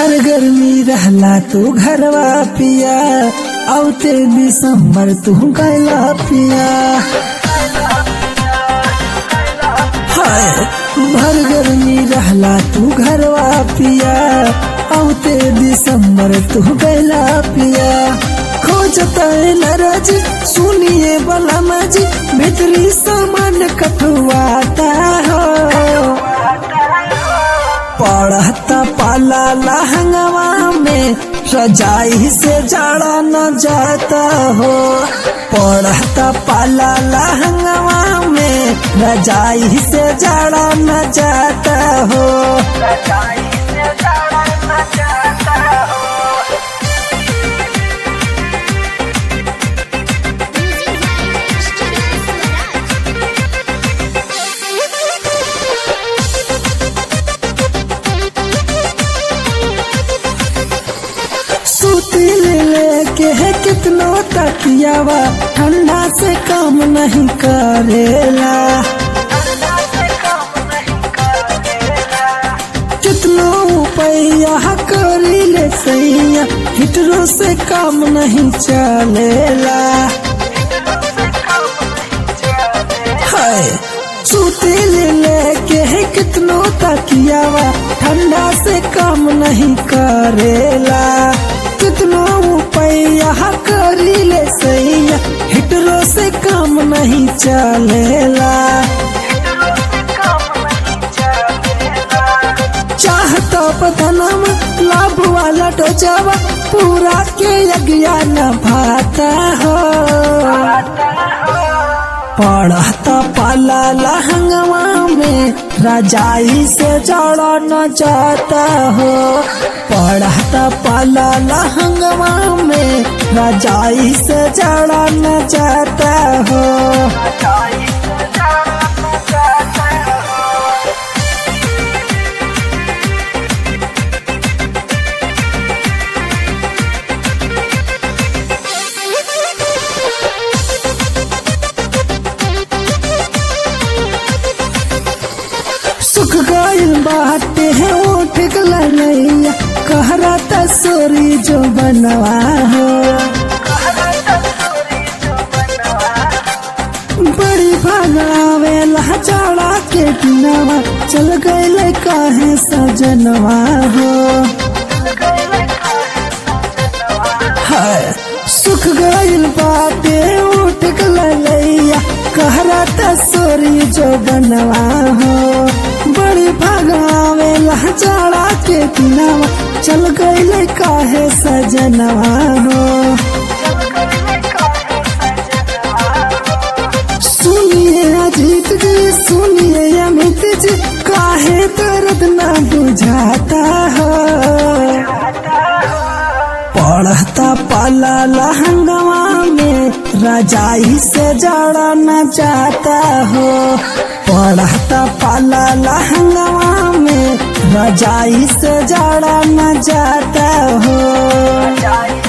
भर गर्मी रहला तू घरवा पिया औते दिसंबर तू गैला पिया हाय भर गर्मी रहला तू घरवा पिया औते दिसंबर तू गैला पिया खोजता नरज सुनिए बला मजी भीतरी सामान कटुआता हो पढ़ता पाला लहंगवा में रजाई से जाड़ा न जाता हो पढ़ता पाला लहंगवा में रजाई से जाड़ा न जाता हो Music by Studio Swaraj. सूती लेके है कितनो तकियावा ठंडा से काम नहीं करेला कितनो पैया करी ले सैया हिटरो से काम नहीं चलेला हाय सूती लेके है कितनो तकियावा ठंडा से काम नहीं करेला कितनो पैया करी ले सैया हिटरो से काम नहीं चलेला चाहता पतनम लाभ वाला टोचावा पूरा के अज्ञान भाता हो पढ़ता पाला लहंगवा में रजाई से जड़ा न जाता हो पढ़ता पाला लहंगवा में रजाई से जड़ा न जाता हो सुख गइल बाटे है उठ गलैया कहरा तसोरी जो बनवा हो बड़ी भगावे लहचाड़ा के दिनवा चल गइल काहे सजनवा हो हाय सुख गइल बाटे उठ गलैया कहरा तसोरी जो बनवा हो बड़ी भगावे लहचाड़ा के दिनवा चल गइल काहे सजनवा हो सुनिए अजीत जी सुनिए अमित जी काहे दर्द न बुझाता हो पढ़ता पाला लहंगवा में रजाई से जड़ा न जाता हो पढ़ता पाला लहंगवा में रजाई से जड़ा न जाता हो